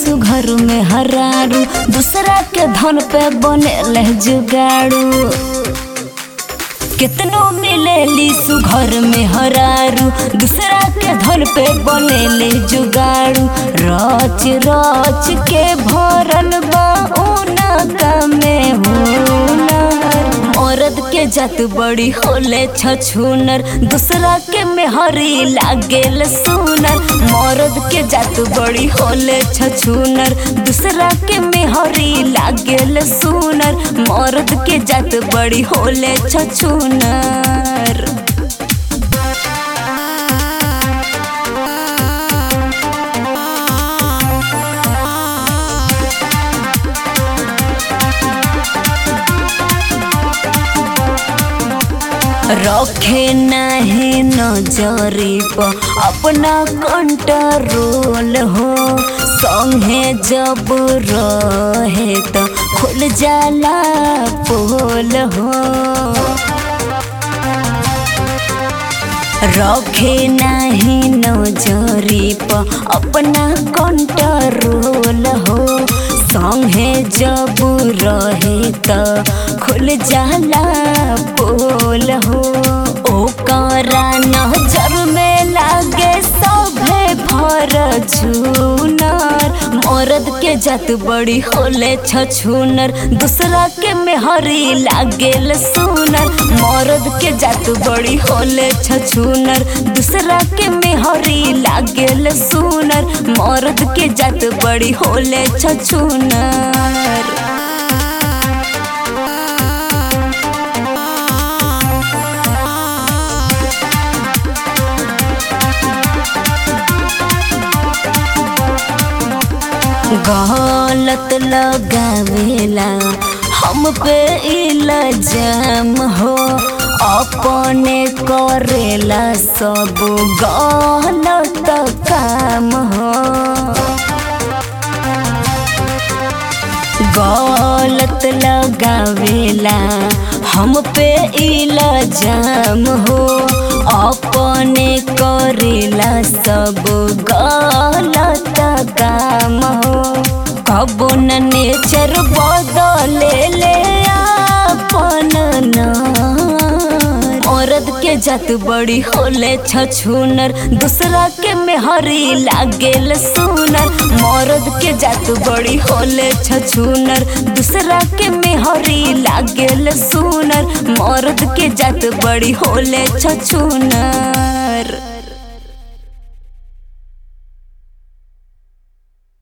सुघर में हरारू दूसरा के धन पे बने जुगाड़ू कितनो मिलेली सुघर में हरारू दूसरा के धन पे बनेले जुगाड़ू रच रच के भरल बा उनका में हुनर औरत के जात बड़ी होले छछूनर दूसरा के मेहरी लागेल सुनर मर्द के जात बड़ी होले छछूनर दूसरा के मेहरी लागेल सुनर मर्द के जात बड़ी होले छछूनर रखे नहीं नजरी पर अपना कंट्रोल हो संगे जब रहे तो खुल जाला पोल हो रखे नहीं नजरी पर अपना कंट्रोल हो संगे जब रहे त खुल जाला पोल हो ओकरा नजर में लागे सभे भर झूनर मर्द के जात बड़ी होले छछूनर दूसरा के मेहरी लागेल सुनर मर्द के जात बड़ी होले छछूनर दूसरा के मेहरी लागेल सुनर मर्द के जात बड़ी होले छछूनर गलत लगावेला हम पे इल्जाम हो अपने करेला सब गलत काम हो गलत लगावेला हम पे इल्जाम हो अपने करेला सब गलत काम हो कबो न नेचर बदले ले अपन औरत के जात बड़ी होले छछूनर दूसरा के मेहरी लागेल सुनर मर्द के जात बड़ी होले छछूनर दूसरा के मेहरी लागेल सुनर मर्द के जात बड़ी होले छछूनर